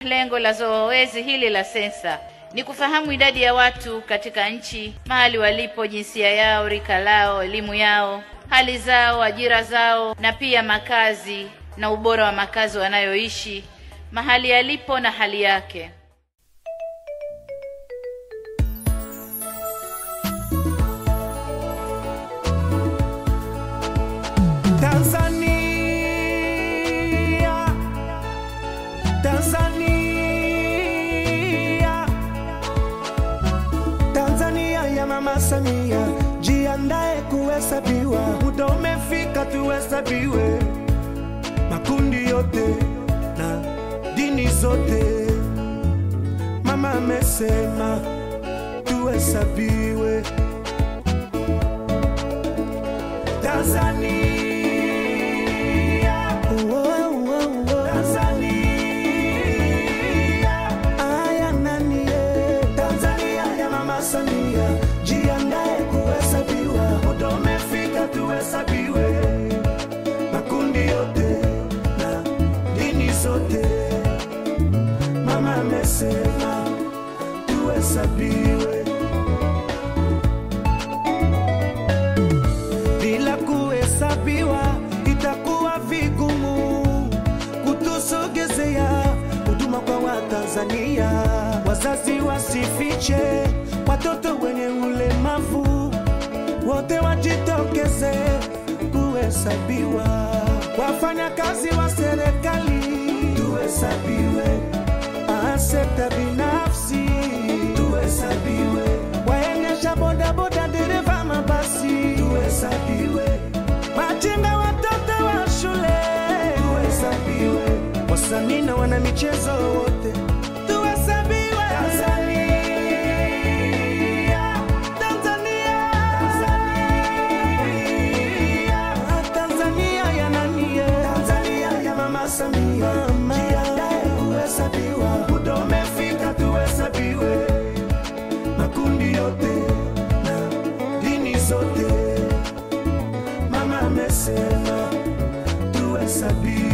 Lengo la zoezi hili la sensa ni kufahamu idadi ya watu katika nchi, mahali walipo, jinsia yao, rika lao, elimu yao, hali zao, ajira zao, na pia makazi na ubora wa makazi wanayoishi, mahali yalipo na hali yake. Tanzania, Tanzania, Tanzania ya Mama Samia, jiandae kuhesabiwa, muda umefika tuhesabiwe, makundi yote na dini zote. Mama amesema tuhesabiwe Tanzania, oh, oh, oh, oh. Tanzania, aya nani eh? Tanzania ya Mama Samia, jiandae kuhesabiwa, muda umefika tuhesabiwe, makundi yote na dini zote. Mama amesema tuhesabiwe. bila kuhesabiwa itakuwa vigumu kutusogezea huduma kwa Watanzania. Wazazi wasifiche watoto wenye ulemavu, wote wajitokeze kuhesabiwa. Wafanyakazi wa serikali tuhesabiwe, Ah, sekta binafsi tuhesabiwe, waendesha bodaboda, dereva mabasi tuhesabiwe, machinga, watoto wa shule tuhesabiwe, wasanii na wana michezo wote tuhesabiwe. Tanzania, Tanzania, Tanzania, Tanzania ya nani ye? Tanzania ya Mama Samia, jiandae kuhesabiwa, muda umefika tuhesabiwe, makundi yote na dini zote. Mama amesema tuhesabiwe.